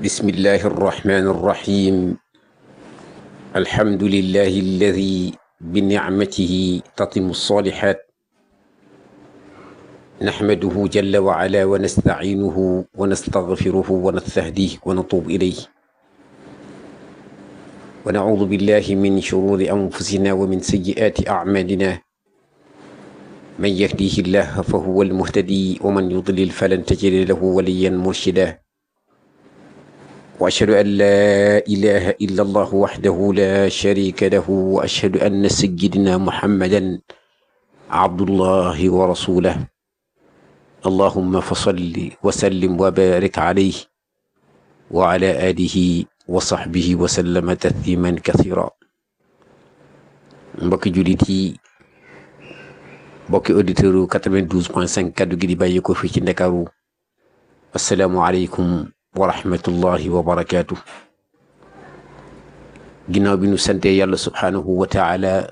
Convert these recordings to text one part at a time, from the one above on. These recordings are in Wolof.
بسم الله الرحمن الرحيم الحمد لله الذي بنعمته تتم الصالحات نحمده جل وعلا ونستعينه ونستغفره ونستهديه ونتوب إليه ونعوذ بالله من شرور أنفسنا ومن سيئات أعمالنا من يهديه الله فهو المهتدي ومن يضلل فلن تجد له وليا مرشدا وأشهد أن لا إله إلا الله وحده لا شريك له وأشهد أن سيدنا محمدا عبد الله ورسوله اللهم فصل وسلم وبارك عليه وعلى آله وصحبه وسلم تسليما كثيرا mbokki jullit yi mbokki auditeurs yu 92.5 kaddu gi di bàyyi ko fii ci Ndakaaru asalaamualeykum wa rahmatullahi wa barakaatu ginnaaw bi nu sante yàlla subhaanahu wa taala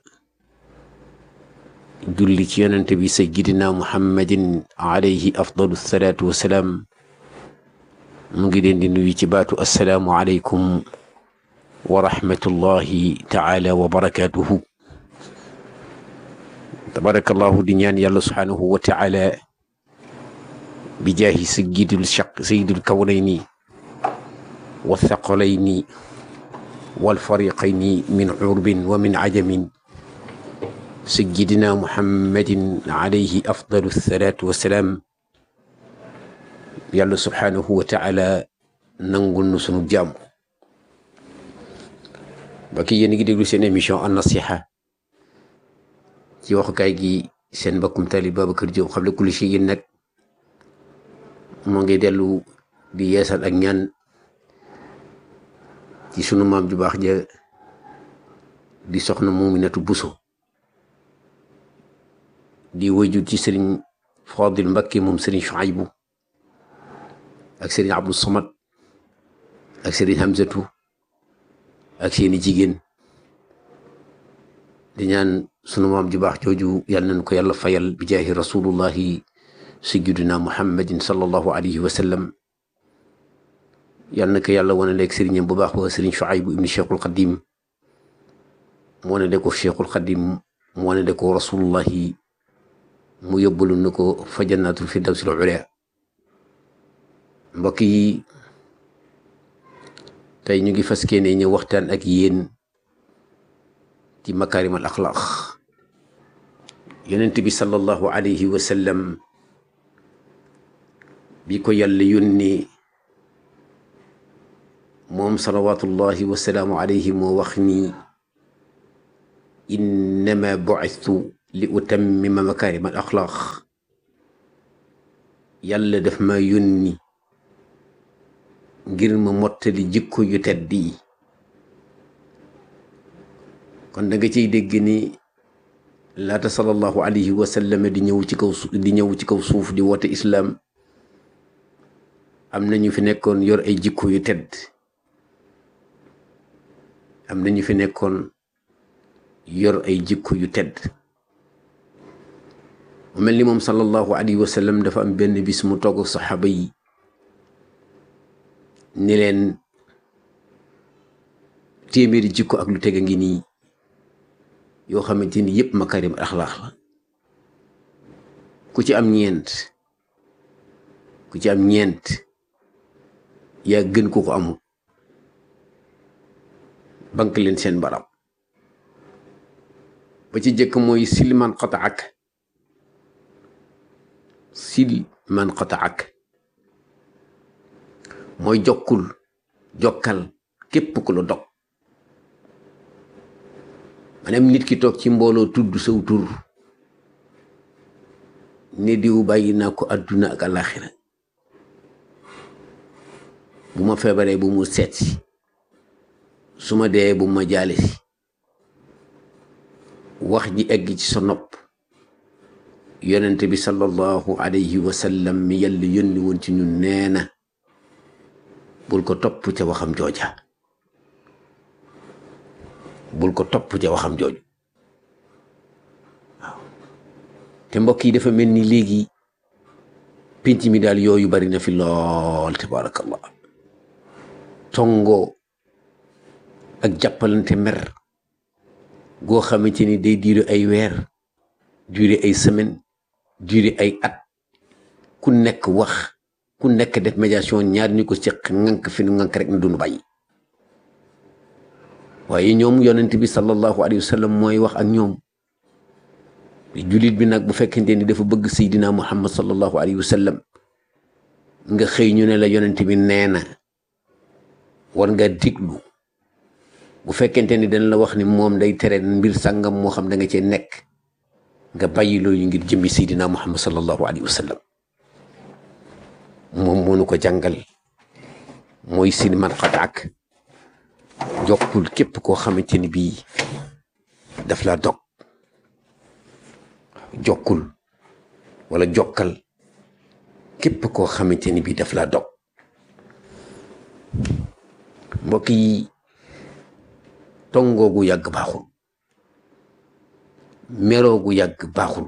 julli ci yonente bi sayyidina muhammadin alayhi afdalu salaatu wasalaam mu ngi leen di nuyu ci baatu assalaamu aleykum wa rahmatullahi taala wa barakaatuhu tabarakallahu di ñaan yàlla subhaanahu wa taala bi jaahi sayyidul shaq sayyidul kawnayni wa thaqalayni wal fariqayni min urbin wa min ajamin sayyidina muhammadin alayhi afdalu salaatu wa salaam yàlla subhaanahu wa taala nangul nu sunu jàmm ba ki yéen a ngi déglu seen émission an nasiha ci waxukaay gi seen mbokkum taalib Babacar Diop xam ne kulli shay'in nag moo ngi dellu di yeesal ak ñaan ci sunu maam ju baax ja di soxna Muminatu Buso di wëjut ci sëriñ Fadil Mbakke moom sëriñ Shuaybu ak sëriñ Abdou Samad ak sëriñ Hamzatu ak seeni jigéen di ñaan sunu maam ju baax jooju yàlla nañ ko yàlla fayal bi jaahi rasulullahi sayyidina muhammadin sallallahu alayhi wa sallam yàlla na ko yàlla wane leeg sëriñam bu baax ba sëriñ Shuaybu ibni cheikhul xadim mu wane de ko cheikhul xadim mu wane de ko rasulullahi mu yóbbalu na ko fa jannatul firdawsil ula mbokk yi tey ñu ngi fas yéene ñëw waxtaan ak yéen ci makaarimal axlaaq yonent bi sallallahu alayhi wa sallam bi ko yàlla yónnee moom salawatullahi wa salaamu alayhi moo wax ni innama bu'istu li utammima makaarimal axlaaq yàlla daf ma yónni ngir ma mottali jikko yu tedd yi kon da nga ciy dégg ni laata sallallahu alayhi wa sallam di ñëw ci kaw di ñëw ci kaw suuf di woote islaam am na ñu fi nekkoon yor ay jikko yu tedd am na ñu fi nekkoon yor ay jikko yu tedd mu mel ni moom sallallahu alayhi wa sallam dafa am benn bis mu togg saxaaba yi ni leen téeméeri jikko ak lu teg a ngi nii yoo xamante ni yëpp makarim axlaax la ku ci am ñeent ku ci am ñeent yaa gën ko ko amul bank leen seen barab ba ci jëkk mooy sil man qataak sil man qataak mooy jokkul jokkal képp ku la dog maanaam nit ki toog ci mbooloo tudd saw tur ne diw bàyyi naa ko àdduna ak àllaaxira bu ma feebaree bu mu seet si su ma dee bu ma jaale si wax ji egg ci sa nopp yonente bi sallallahu alayhi wa sallam mi yàlla yónni woon ci ñun nee na bul ko topp ca waxam jooja bul ko topp ca waxam jooju waaw te mbokk yi dafa mel ni léegi pénc mi daal yooyu bari na fi lool tabarakallah tongoo ak jàppalante mer goo xamante ni day diire ay weer diire ay semaine diire ay at ku nekk wax ku nekk def médiation ñaar ñu ko seq ŋànk fi nu ŋànk rek na duñu bàyyi waaye ñoom yonent bi sallallahu alayhi wa sallam mooy wax ak ñoom jullit bi nag bu fekkente ni dafa bëgg seydina muhammad sallallahu alayhi wa sallam nga xëy ñu ne la yonent bi nee na war nga diglu bu fekkente ni dañ la wax ni moom day tere mbir sàngam moo xam da nga cee nekk nga bàyyi loolu ngir jëmbi seydina muhammad sallallahu alayhi wa sallam moom moo nu ko jàngal mooy sin man xataak jokkul képp koo xamante ni bii daf laa dog jokkul wala jokkal képp koo xamante ni bii daf laa dog mbokk yi tongoogu yàgg baaxul meroogu yàgg baaxul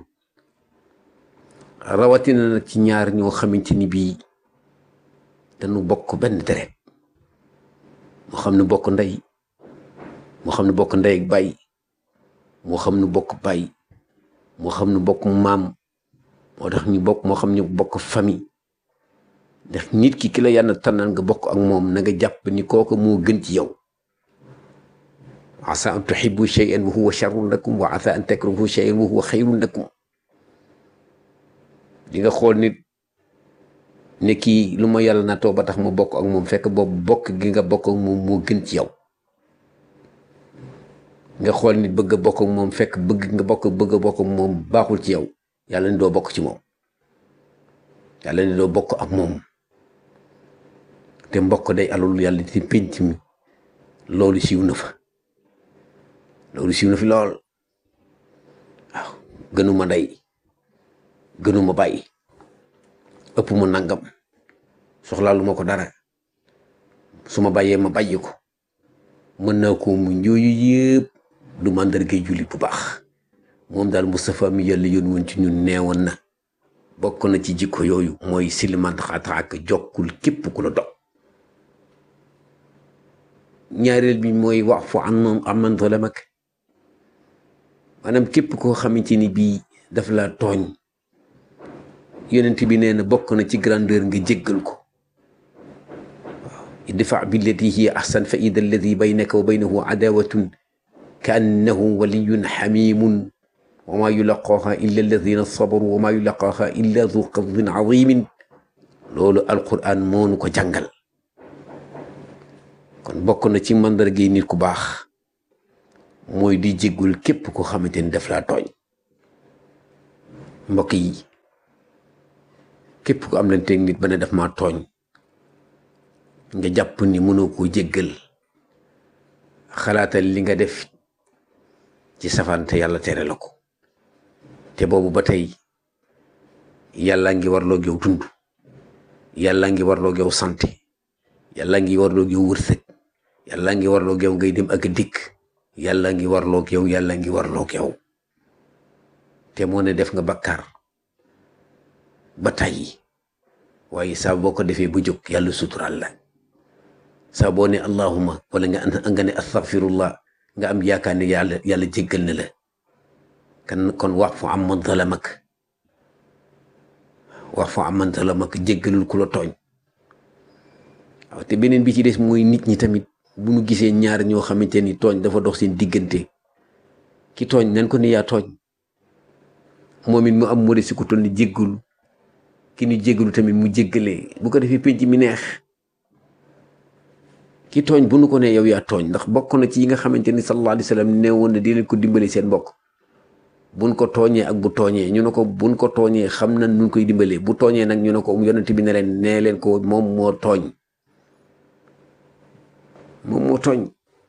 rawatina nag ci ñaar ñoo xamante ni bii dañu bokk benn deret moo xam ne bokk ndey moo xam ne bokk ndey ak baay moo xam ne bokk baay moo xam ne bokk maam moo tax ñu bokk moo xam ne bokk famille ndax nit ki ki la yàlla tànnal nga bokk ak moom na nga jàpp ni kooku moo gën ci yow asa an tuhibbu shay'an wa huwa sharrun lakum wa asa an takrahu shay'an wa huwa xayrun lakum di nga xool nit ne kii lu ma yàlla natoo ba tax ma bokk ak moom fekk boobu bokk gi nga bokk ak moom moo gën ci yow nga xool nit bëgg a bokk ak moom fekk bëgg nga bokk bëgg a bokk ak moom baaxul ci yow yàlla ni doo bokk ci moom yàlla ni doo bokk ak moom te mbokk day alul yàlla di pénc mi loolu siiw na fa loolu siiw na fi lool waaw gënuma ndey gënuma bàyyi ëpp mu nangam soxlaalu ma ko dara su ma bàyyee ma bàyyi ko mën naa ko mu njooyu yëpp du màndargay jullit bu baax moom daal Moustapha mi yàlla yoon woon ci ñun neewoon na bokk na ci jikko yooyu mooy siliman xataak jokkul képp ku la dog ñaareel bi mooy wax fu an aman zalamak maanaam képp koo xamante ni bii daf la tooñ yonent bi nee na bokk na ci grandeur nga jéggal ko waaw idfa billati hiya ahsan fa ida alladi baynaka wa baynahu adawatun ka annahu waliyun xamimun wa ma yulaqaaha illa alladina sabaru wa ma yulaqaaha illa du qadin azimin loolu alquran moonu ko jàngal kon bokk na ci mandargay nit ku baax mooy di jéggul képp koo xamante ni daf laa tooñ mbokk yi képp ku am leen teg nit ba ne daf maa tooñ nga jàpp ni mënoo koo jéggal xalaatal li nga def ci safante yàlla tere la ko te boobu ba tey yàlla ngi warloo yow dund yàlla ngi warloo yow santé yàlla ngi warloo yow wërsëg yàlla ngi warloo yow ngay dem ak dikk yàlla ngi warloo yow yàlla ngi warloo yow te moo ne def nga bakkaar ba tàyyi waaye saa boo ko defee ba jóg yàlla sutural la saa boo ne allahuma wala nga nga ne astaghfirullah nga am yaakaar ne yàlla yàlla jéggal na la kan kon wax fu am man zalamak wax fu am man zalamak jéggalul ku la tooñ waaw te beneen bi ci des mooy nit ñi tamit bu ñu gisee ñaar ñoo xamante ni tooñ dafa dox seen diggante ki tooñ nan ko ni yaa tooñ moom it mu am moo de si ku toll ni jéggalu ki ni jéggalu tamit mu jéggalee bu ko defee penc mi neex ki tooñ bu nu ko ne yow yaa tooñ ndax bokk na ci yi nga xamante ni sallallahu alayhi wa sallam ne woon na di leen ko dimbali seen mbokk buñ ko tooñee ak bu tooñee ñu ne ko buñ ko tooñee xam na nun koy dimbalee bu tooñee nag ñu ne ko yonent bi ne leen nee leen ko moom moo tooñ moom moo tooñ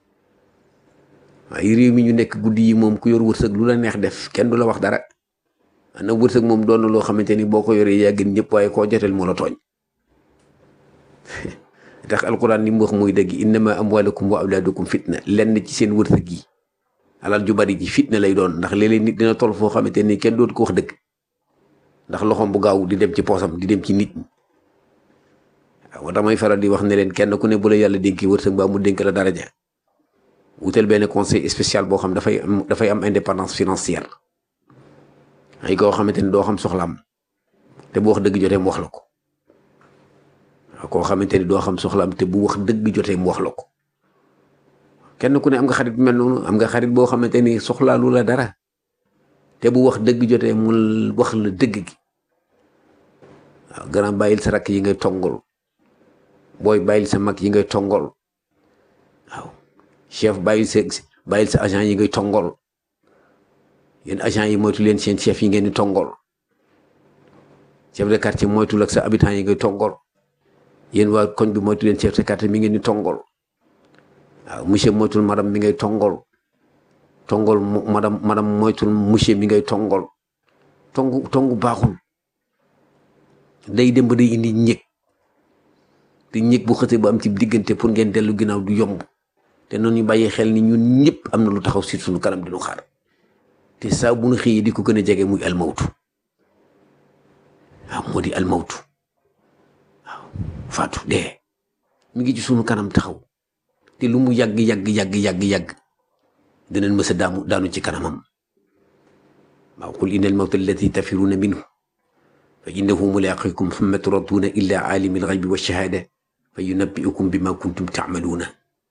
waaye réew mi ñu nekk guddi yi moom ku yor wërsëg lu la neex def kenn du la wax dara ana wërsëg moom doon na loo xamante ni boo ko yoree yaa gën ñëpp waaye koo joteel moo la tooñ tax alquran li mu wax muy dëgg innama amwalukum wa awlaadukum fitna lenn ci seen wërsëg yi alal ju bari ji fitna lay doon ndax léeg-léeg nit dina toll foo xamante ni kenn dootu ko wax dëgg ndax loxoom bu gaaw di dem ci poosam di dem ci nit ñi waaw damay faral di wax ne leen kenn ku ne bu la yàlla dénki wërsëg mbaa mu dénk la daraja wutal benn conseil spécial boo xam dafay am dafay am indépendance financière ay koo xamante ni doo xam soxlaam te bu wax dëgg jotee mu wax la ko waaw koo xamante ni doo xam soxlaam te bu wax dëgg jotee mu wax la ko kenn ku ne am nga xarit bu mel noonu am nga xarit boo xamante ni soxlaalu la dara te bu wax dëgg jotee mu wax la dëgg gi waaw gannaaw bàyyil sa rakk yi ngay tongol booy bàyyil sa mag yi ngay tongol waaw chef bàyyil sa bàyyil sa agent yi ngay tongol yéen agent yi moytu leen seen chef yi ngeen di tongol chef de quartier moytul ak sa habitant yi ngay tongol yéen waa koñ bi moytu leen chef de quartier mi ngeen di tongol waaw monsieur moytul madame mi ngay tongol tongol madame madame moytul monsieur mi ngay tongol tongu tongu baaxul day dem ba day indi ñëg te ñëg bu xësee ba am ci diggante pour ngeen dellu ginnaaw du yomb te noonu ñu bàyyi xel ni ñun ñëpp am na lu taxaw si suñu kanam di ñu xaar te saa bu nu xëyee di ko gën a jege muy almawtu waaw moo di almawtu waaw faatu dee mi ngi ci suñu kanam taxaw te lu mu yàgg yàgg yàgg yàgg yàgg dinañ mës a daamu daanu ci kanamam waaw qul inna almawta allati tafiruna minhu fa innahu mulaqikum thumma turadduuna illa aalimi alghaybi wa shahaada fa yunabbiukum bima kuntum taamaluuna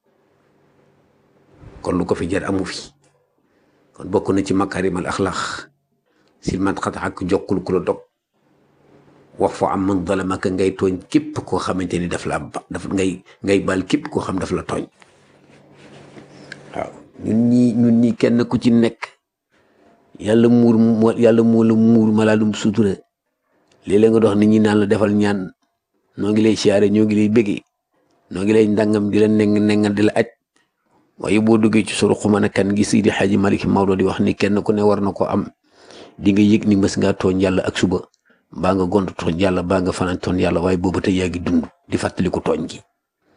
kon lu ko fi jar amu fi kon bokk na ci makarim al axlaax silman xat ak jokkul ku la dog wax fa am man zalamaka ngay tooñ képp koo xamante ni daf la daf ngay ngay baal képp koo xam daf la tooñ waaw ñun ñi ñun ñi kenn ku ci nekk yàlla muur moo yàlla moo la muur malaalum sutura léeg-léeg nga dox nit ñi naan la defal ñaan noo ngi lay siyaare ñoo ngi lay bëggee noo ngi lay ndàngam di la neng nengal di la aj waaye boo duggee ci suru xumana kan gi Seydi Xaaji Malik Maodo di wax ni kenn ku ne war na ko am di nga yëg ni mës ngaa tooñ yàlla ak suba mbaa nga gont tooñ yàlla mbaa nga fanaan tooñ yàlla waaye boobu tey yaa ngi dund di fàttali ko tooñ gi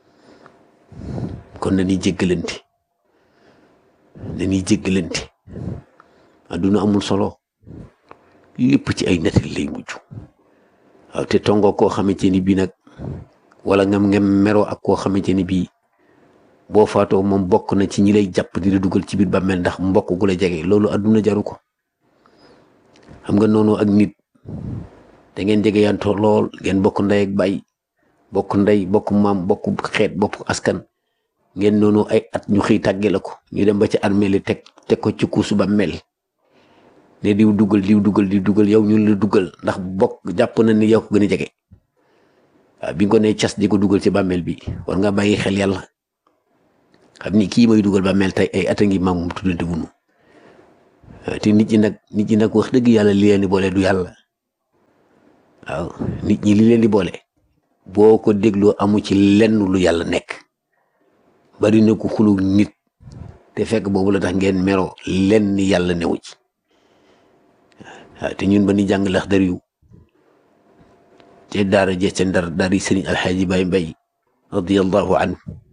kon na ñuy jéggalante na ñuy jéggalante adduna amul solo lépp ci ay nettali lay mujj waaw te tongoo koo xamante ni bii nag wala ngam ngem meroo ak koo xamante ni bii boo faatoo moom bokk na ci ñi lay jàpp di la dugal ci biir bàmmeel ndax mbokk gu la jege loolu adduna jaru ko xam nga noonu ak nit da ngeen jege yantoo lool ngeen bokk ndey ak baay bokk ndey bokk maam bokk xeet bokk askan ngeen noonu ay at ñu xëy tàgge la ko ñu dem ba ci armée li teg teg ko ci kuusu bàmmeel ne diw dugal diw dugal diw dugal yow ñun la dugal ndax bokk jàpp na ni yow ko gën a jege waaw bi nga ko nee cas di ko dugal ci bàmmeel bi war nga bàyyi xel yàlla xam ni kii may dugal bàmmeel tey ay at a ngi maam moom tuddante wunu te nit ñi nag nit ñi nag wax dëgg yàlla li leen di boole du yàlla waaw nit ñi li leen di boole boo ko dégloo amu ci lenn lu yàlla nekk bari na ko xulu nit te fekk boobu la tax ngeen meroo lenn yàlla newu ci waaw te ñun ba ni jàng lax dar yu te daara je ca ndar daari sëriñ alxaaji Baay Mbay radiallahu an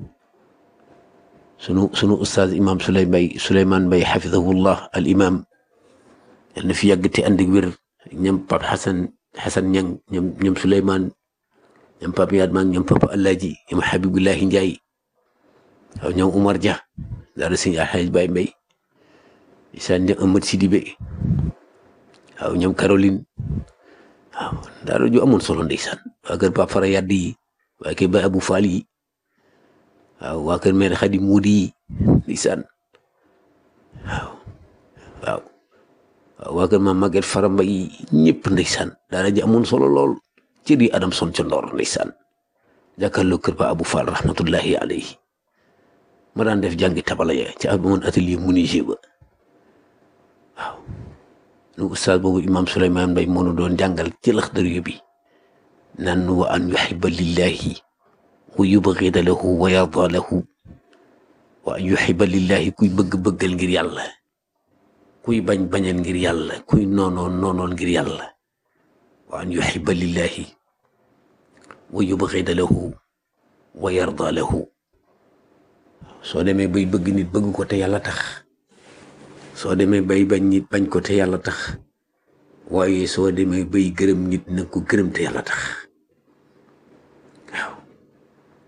sunu sunu ustaaz imam Suley Mbay Suleymaan Mbay xafidahullah al imam yal na fi yàgg te ànd ak wér ñoom Pape Xasan Xasan Ñang ñoom ñoom Suleymaan ñoom Pape Yaat Mang ñoom Papa Alaaji ñoom Xabibullahi Njaay waaw ñoom Umar Dia daara sëriñ alxaaji Baay Mbay isaan ñoom Amad Sidibé waaw ñoom Caroline waaw daara ju amoon solo ndeysaan waa kër Pape Fara Yadd yi waa kër Baay Abu Faal yi waaw waa kër mère Xadi Muudi yi ndeysaan waaw waaw waaw waa kër maam Maguette Fara Mbay yi ñëpp ndeysaan daara ji amoon solo lool cër yi Adam son ca Ndoor ndeysaan jàkkaarloo kër Ba Abu Faal rahmatullahi alayhi ma daan def jàngi tabala ya ci amoon atelier menuisier ba waaw nu ustaaz boobu imam Souleymane Mbay moo nu doon jàngal ci Laxdari bi naan wa an yuxiba lillahi wa yubgida lahu wa yarda lahu wa an yuxiba lillahi kuy bëgg-bëggal ngir yàlla kuy bañ bañal ngir yàlla kuy noonoon noonoon ngir yàlla wa an yuxiba lillahi wa yubgida lahu wa yarda lahu soo demee bay bëgg nit bëgg ko te yàlla tax soo demee bay bañ nit bañ ko te yàlla tax waaye soo demee bay gërëm nit nag ko gërëm te yàlla tax waaw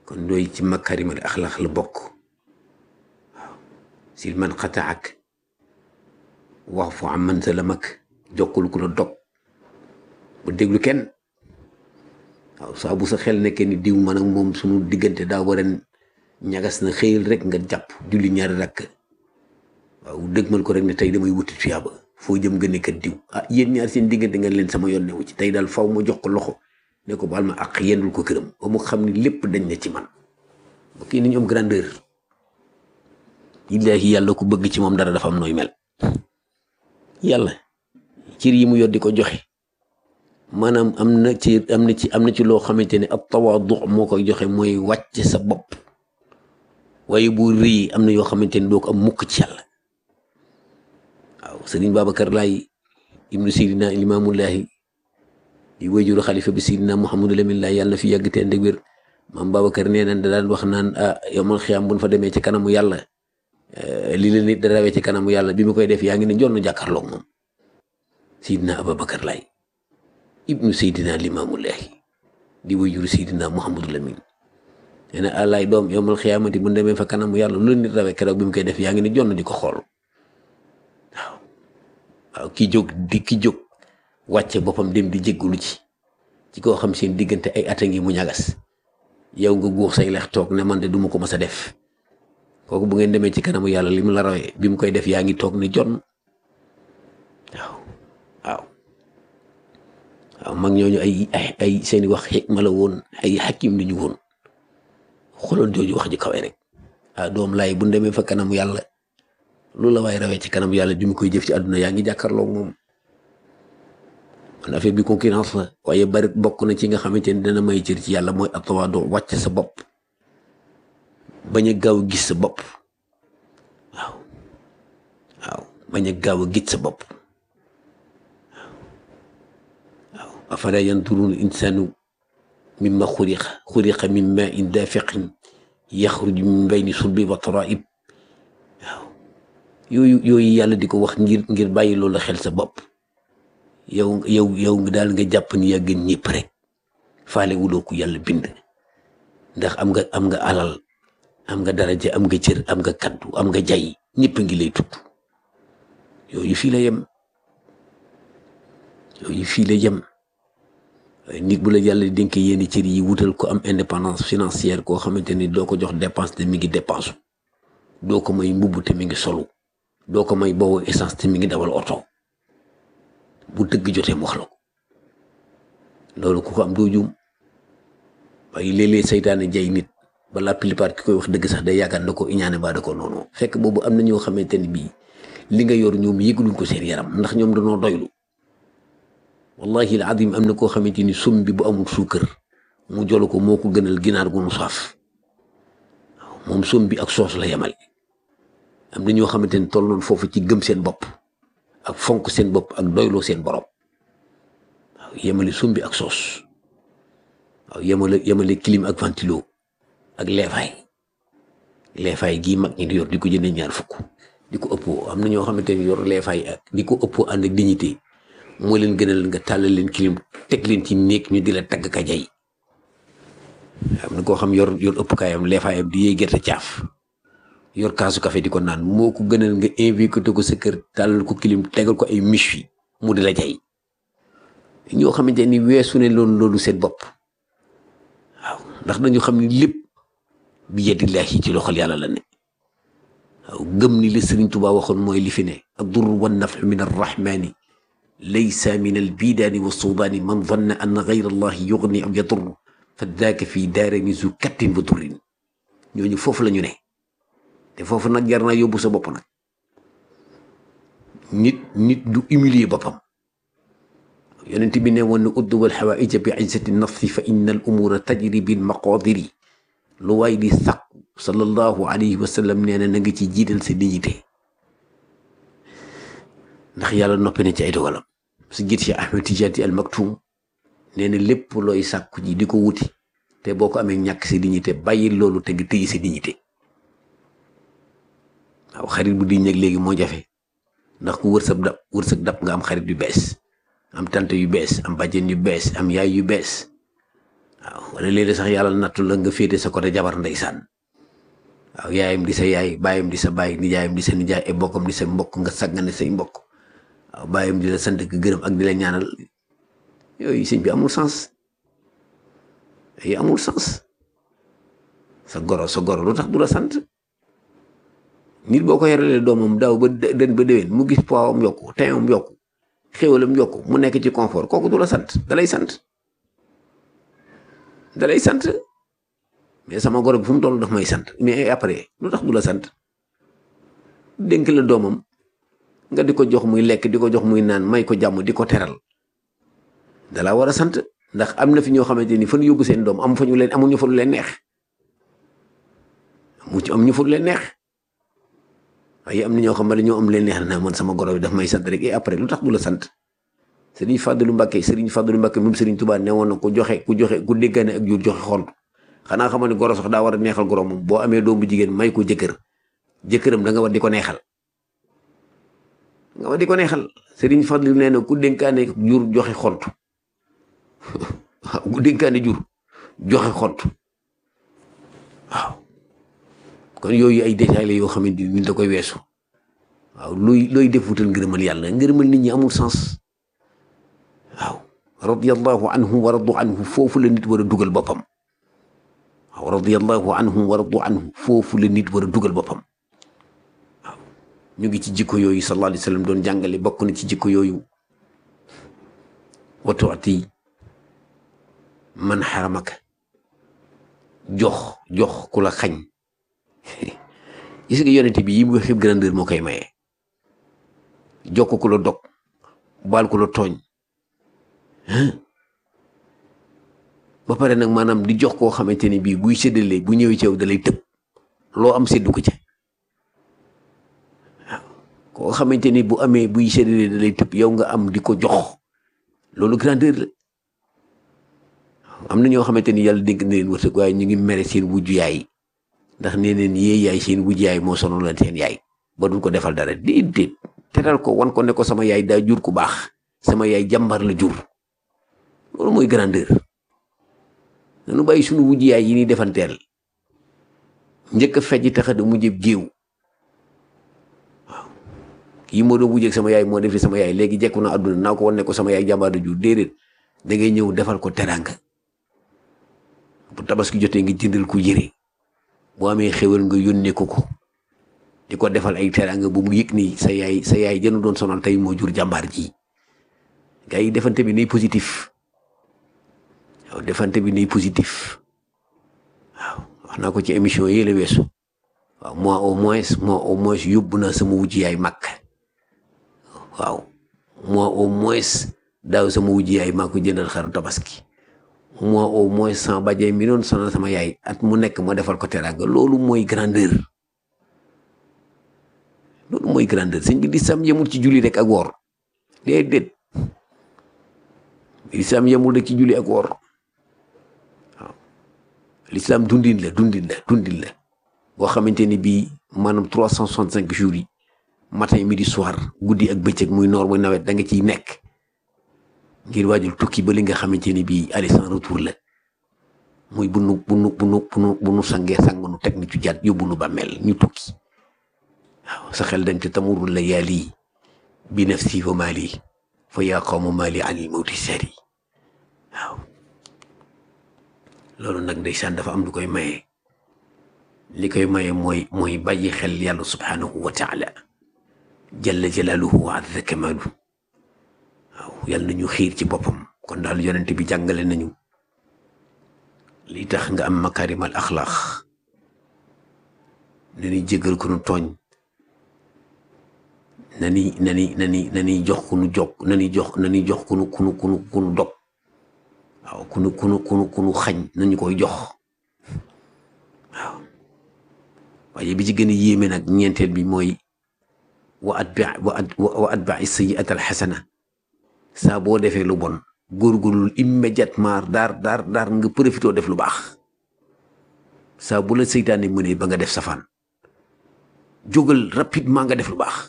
kon dooy ci makarimal axlaq la bokk waaw si man xataak wax fu am man sa la mag jokkul ku la dog bu déglu kenn waaw saa bu sa xel nekkee ni diw man ak moom suñu diggante daa war a ñagas na xëyal rek nga jàpp julli ñaari rakk waaw dëgmal ko rek ne tey damay wuti tuyaaba foo jëm nga nekkat diw ah yéen ñaar seen diggante nga leen sama yoon newu ci tey daal faw ma jox ko loxo ne ko baal ma ak yendul ko këram ba mu xam ni lépp dañ ne ci man ba kii ni ñu am grandeur illaahi yàlla ku bëgg ci moom dara dafa am nooy mel yàlla cir yi mu yor di ko joxe maanaam am na ci am na ci am na ci loo xamante ne ab tawaadu moo koy joxe mooy wàcce sa bopp waaye bu rëy am na yoo xamante ne doo ko am mukk ci yàlla waaw sëriñ Babacar Laay ibnu Sidina Limaamullaahi di wayjuru xalifa bi Sidina Muhammadu Lamin Laay yàlla na fi yàgg te ànd ak wér maam Babacar nee na da daan wax naan ah yow man xiyaam bu ñu fa demee ci kanamu yàlla li la nit da rawee ci kanamu yàlla bi mu koy def yaa ngi ne jonn jàkkaarloog moom Sidina Ababacar Laay ibnu Sidina Limaamullaahi di wayjuru Sidina Muhammadu Lamin nee na àllaay doom yow man xiyaamati bu ñu demee fa kanamu yàlla lu la nit rawee keroog bi mu koy def yaa ngi ne jonn di ko xool waaw waaw ki jóg di ki jóg wàcce boppam dem di jéggalu ci ci koo xam seen diggante ay at a ngi mu ñagas yow nga guux say lex toog ne man de duma ko mës a def kooku bu ngeen demee ci kanamu yàlla li mu la rawee bi mu koy def yaa ngi toog ne jon waaw waaw waaw mag ñooñu ay ay ay seeni wax xikma la woon ay xakim li ñu woon xooloon jooju wax ji kawe rek ah doom laay bu demee fa kanamu yàlla loolu la waaye rawee ci kanam yàlla bi mu koy jëf ci àdduna yaa ngi jàkkaarloog moom man affaire bi concurrence la waaye bari bokk na ci nga xamante ni dana may cër ci yàlla mooy atawaado wàcc sa bopp bañ a gaaw a gis sa bopp waaw waaw bañ a gaaw a gis sa bopp waaw waaw afala yanturun insanu mimma xuriqa xuriqa min ma in dafiqin yaxruju min bayni sulbi wa taraib waaw yooyu yooyu yàlla di ko wax ngir ngir bàyyi loolu xel sa bopp yow yow yow daal nga jàpp ni yaa gën ñëpp rek faale wuloo ko yàlla bind ndax am nga am nga alal am nga daraja am nga cër am nga kaddu am nga jay ñëpp ngi lay tudd yooyu fii la yem yooyu fii la yem nit bu la yàlla dénkee yenn cër yi wutal ko am indépendance financière koo xamante ni doo ko jox dépense te mi ngi dépense doo ko may mbubb te mi ngi solu doo ko may boobu essence te mi ngi dawal oto bu dëgg jotee mu wax la ko loolu ku ko am doo juum waaye léeg-léeg saytaane jay nit ba la plupart ki koy wax dëgg sax day yaakaar na ko iñaane baa da ko noonu fekk boobu am na ñoo xamante ni bii li nga yor ñoom yëguluñ ko seen yaram ndax ñoom dañoo doylu wallahi al adim am na koo xamante ni sum bi bu amul suukar mu jolu ko moo ko gënal ginaar gu nu saaf waaw moom sum bi ak soos la yemal am na ñoo xamante ni toll noonu foofu ci gëm seen bopp ak fonk seen bopp ak doyloo seen borom waaw yemale sumbi ak soos waaw yemale yemale clim ak ventilo ak leefaay leefaay gii mag ñi di yor di ko jëndee ñaar fukk di ko ëppoo am na ñoo xamante ni yor leefaay ak di ko ëppoo ànd ak dignité moo leen gënal nga tàllal leen clim teg leen ci néeg ñu di la tagg ka jay am na koo xam yor yor ëpp kaayam leefaayam di yee gerte caaf yor kaasu café di ko naan moo ko gënal nga invité ko sa kër tàllal ko kilim tegal ko ay miche yi mu di la jay ñoo xamante ni weesu ne loolu loolu seen bopp waaw ndax dañu xam ni lépp bi yadillahi ci loxol yàlla la ne waaw gëm ni li Sëriñ Tuubaa waxoon mooy li fi ne addur wa nafu min arrahmani laysa min albidaani wa suudaani man danna anna gayra allahi yugni aw yadur fa daaka fii daarani zu kattin wa durrin ñooñu foofu la ñu ne te foofu nag jar naa yóbbu sa bopp nag nit nit du humilier boppam yonent bi ne woon ne uddu wal xawaaija bi izzati nafsi fa inna al umura tajri bil maqadiri lu waay di sàkku sallallahu alayhi wa sallam nee na na nga ci jiital sa dignité ndax yàlla noppi na ci ay dogalam su jiit si Ahmed Tijaati al Maktum nee na lépp looy sàkku ji di ko wuti te boo ko amee ñàkk sa dignité bàyyi loolu te nga tëyi sa dignité waaw xarit bu di ñëg léegi moo jafe ndax ku wërsëg dab wërsëg dab nga am xarit yu bees am tante yu bees am bàjjen yu bees am yaay yu bees waaw wala léeg-léeg sax yàlla nattu la nga féete sa côté jabar ndeysaan waaw yaayam di sa yaay baayam di sa baay nijaayam di sa nijaay ay bokkam di sa mbokk nga saggane say mbokk waaw baayam di la sant ak gërëm ak di la ñaanal yooyu sëñ bi amul sens yi amul sens sa goro sa goro lu tax du la sant nit boo ko yorelee doomam daaw ba den ba déwén mu gis poids am yokku teewam yokku xéwalam yokku mu nekk ci confort kooku du la sant dalay sant dalay sant mais sama goro bi fu mu toll daf may sant mais après lu tax du la sant dénk la doomam nga di ko jox muy lekk di ko jox muy naan may ko jàmm di ko teral dalaa war a sant ndax am na fi ñoo xamante ni fa ñu yóbbu seen doom am fa ñu leen amuñu fa lu leen neex mu ci am ñu fa lu leen neex waaye am na ñoo xam ne dañoo am leen neex na man sama goro bi daf may sant rek et après lu tax du la sant Serigne Fadlu Mbacke Serigne Fadlu Mbacke moom Serigne Touba ne woon na ku joxe ku joxe ku déggaane ak jur joxe xont xanaa xamal ni goro sax daa war a neexal goro moom boo amee doom bu jigéen may ko jëkkër jëkkëram da nga war di ko neexal nga war di ko neexal Serigne Fadlu nee na ku dénkaane jur joxe xont waaw ku dénkaane jur joxe xont waaw kon yooyu ay détails la yoo xamante ni da koy weesu waaw looy looy def wutal ngërëmal yàlla ngërëmal nit ñi amul sens waaw radiyallahu anhum wa radu anhu foofu la nit war a dugal boppam waaw radiyallahu anhum wa radu anhu foofu la nit war a dugal boppam waaw ñu ngi ci jikko yooyu sallallahu alayhi wa sallam doon jàngale bokk na ci jikko yooyu wa tuuti man xaramaka jox jox ku la xañ gis nga yonente bi yi mu xib grandeur moo koy maye jokk ku la dog baal ku la tooñ ba pare nag maanaam di jox koo xamante ni bii buy séddale bu ñëwee ci yow da lay tëb loo am séddu ko ca waaw koo xamante ni bu amee buy séddale da lay tëb yow nga am di ko jox loolu grandeur la am na ñoo xamante ni yàlla dénk na leen wërsëg waaye ñu ngi mere seen wujju yaay ndax nee neen yee yaay seen wujju yaay moo sonal leen seen yaay ba duñ ko defal dara déedéet teral ko wan ko ne ko sama yaay daa jur ku baax sama yaay jàmbar la jur loolu mooy grandeur nanu bàyyi suñu wujj yaay yi ni defanteel njëkk a fejj taxa da mujjëb géew waaw kii moo doon wujjeeg sama yaay moo def li sama yaay léegi jekku na àdduna naa ko wan ne ko sama yaay jàmbaar la jur déedéet da ngay ñëw defal ko teranga bu tabaski jotee nga jëndal ko yére boo amee xéwal nga yónnee ko ko di ko defal ay teranga bu mu yëg ni sa yaay sa yaay jënu doon sonal tey moo jur jàmbaar ji gars yi defante bi nay positif waaw defante bi nay positif waaw wax naa ko ci émission yi la weesu waaw moi au moins moi au moins yóbbu naa sama wujj yaay màkk waaw moi au moins daaw sama wujj yaay maa ko jëndal xaru tabaski moi au moins sama bàjjee mi doon sonal sama yaay at mu nekk ma defal ko teraanga loolu mooy grandeur loolu mooy grandeur sëñ bi di sam yemul ci julli rek ak woor déedéet lislaam yemul rek ci julli ak woor waaw lislaam dundin la dundin la dundin la boo xamante ni bii maanaam trois cent soixante cinq jours yi matin midi soir guddi ak bëccëg muy noor muy nawet da nga ciy nekk ngir waajul tukki ba li nga xamante ni bii aller sans retour la muy bu nu bu nu bu nu bu nu bu nu sangee sang nu teg ni ci jaat yóbbu nu ba mel ñu tukki waaw sa xel dañ te tamurul la yaali bi nafsi wa maali fa yaa qawma maali anil mawti sari waaw loolu nag ndeysaan dafa am lu koy maye li koy maye mooy mooy bàyyi xel yàlla subhanahu wa taala jalla jalaaluhu wa azza kamaalu waaw yàlla nañu xiir ci boppam kon daal yonent bi jàngale nañu li tax nga am makaarimal axlaax na ni jégal ko nu tooñ na ni na ni na ni na ni jox ku nu jokk na ni jox na ni jox ku nu ku nu ku nu ku nu dog waaw ku nu ku nu ku nu ku nu xañ nañu koy jox waaw waaye bi ci gën a yéeme nag ñeenteel bi mooy wa atbi wa at wa atbai sayiat al xasana saa boo defee lu bon góorgóorlul immédiatement daar daar daar nga profité def lu baax saa bu la seytaane mënee ba nga def safaan jógal rapidement nga def lu baax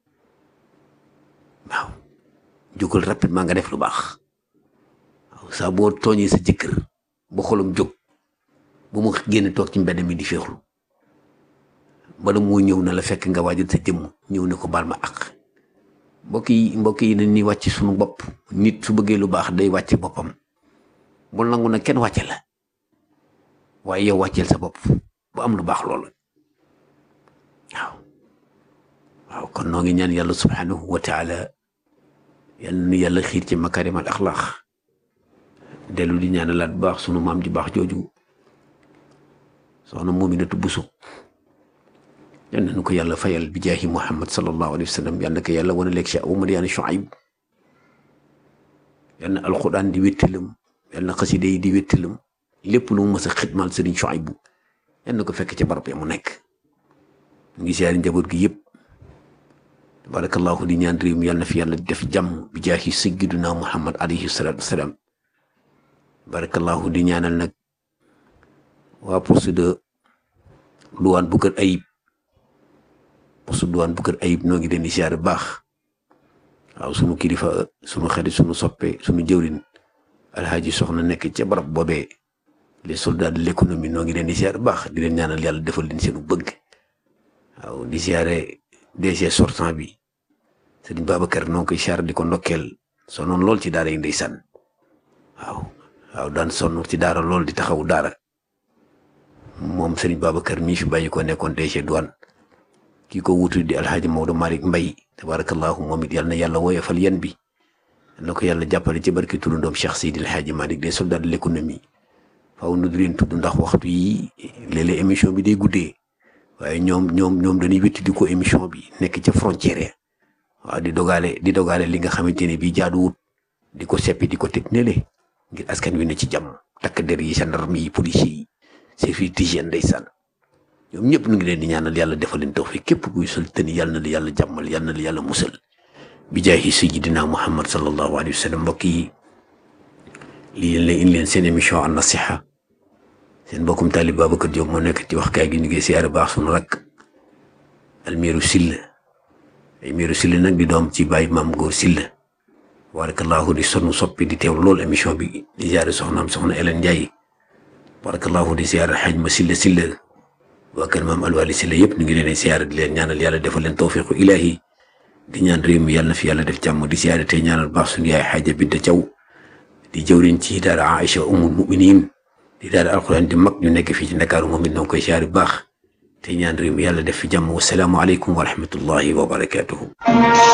waaw jógal rapidement nga def lu baax waaw saa boo tooñee sa jëkkër ba xolam jóg ba mu génn toog ci mbedd mi di féexlu bala moo ñëw na la fekk nga waajal sa jëmm ñëw ne ko baal ma ak mbokk yi mbokk yi nañ ni wàcc suñu bopp nit su bëggee lu baax day wàcce boppam bul nangu na kenn wàcce la waaye yow wàcceel sa bopp bu am lu baax loolu waaw waaw kon noo ngi ñaan yàlla subhanahu wa taala yal na yàlla xiir ci makarim al axlaax dellu di ñaanalaat bu baax sunu maam ji baax jooju soxna Muminatu Buso yal na nu ko yàlla fayal bi jaahi Muhammad sallallahu alayhi wa sallam yal na ko yàlla wane leeg Cheikh Oumar Yaani Shuayb yal na alquran di wéttalam yal na xasida yi di wéttalam lépp lu mu mës a xidmaal Sëriñ Shuayb yal na ko fekk ca barab ya mu nekk mu ngi siyaari njaboot gi yëpp tabarakallahu di ñaan réew mi yàlla na fi yàlla def jàmm bi jaahi sayyidina Muhammad alayhi salaatu wasalaam barakallahu di ñaanal nag waa poste de douane bu kër ayib poste de douane bu kër ayib noo ngi leen di siyaare baax waaw sunu kilifa sunu xarit sunu soppe sunu jëwrin alhaaji soxna nekk ca barab boobee les soldats de l'économie noo ngi leen di siyaare baax di leen ñaanal yàlla defal leen seenu bëgg waaw di siyaare DG sortant bi sëriñ Babacar noo ngi koy siyaare di ko ndokkeel sonoon lool ci daara yi ndeysaan waaw waaw daan sonn ci daara lool di taxaw daara moom sëriñ Babacar mii fi bàyyi ko nekkoon DG douane kii ko wutu di alhaaji Maodo Malick Mbay tabarakallahu moom it yal na yàlla woyofal yan bi na ko yàlla jàppale ci barki turandoom Cheikh Seydi alhaaji Malick des soldats de l'économie faaw nu di leen tudd ndax waxtu yi léeg-léeg émission bi day guddee waaye ñoom ñoom ñoom dañuy wétti di ko émission bi nekk ca frontière waaw di dogaale di dogaale li nga xamante ne bii jaaduwut di ko seppi di ko teg nele ngir askan wi ne ci jàmm takk der yi gendarme yi policiers yi service d'hygiène ndeysaan ñoom ñëpp nu ngi leen di ñaanal yàlla defal leen tawfiq képp kuy sol tëni yàlla na la yàlla jàmmal yàlla na la yàlla musal bi jaahi sayyidina muhammad sallallahu alayhi wa sallam mbokk yi lii leen leen indi leen seen émission an nasiha seen mbokkum taalib Babacar Diop moo nekk ci wax kaay gi ñu ngi siyaare baax sunu rakk almiru silla almiru silla nag di doom ci bàyyi maam góor silla barakallahu di sonu soppi di teew lool émission bi di siyaare soxnaam soxna Elen Ndiaye barakallahu di siyaare xaj ma silla silla waa kër maam alwali silla yëpp ñu ngi leen di siyaare di leen ñaanal yàlla defal leen tawfiqu ilahi di ñaan réew mi yàlla na fi yàlla def jàmm di siyaare tey ñaanal baax suñu yaay xaaja Binta Thiaw di jëwriñ ci daara Aïcha umul muminin di daara alquran di mag ñu nekk fii ci Ndakaaru moom it na koy siyaare bu baax te ñaan réew mi yàlla def fi jàmm wasalaamu aleykum wa rahmatullahi wa barakatuhu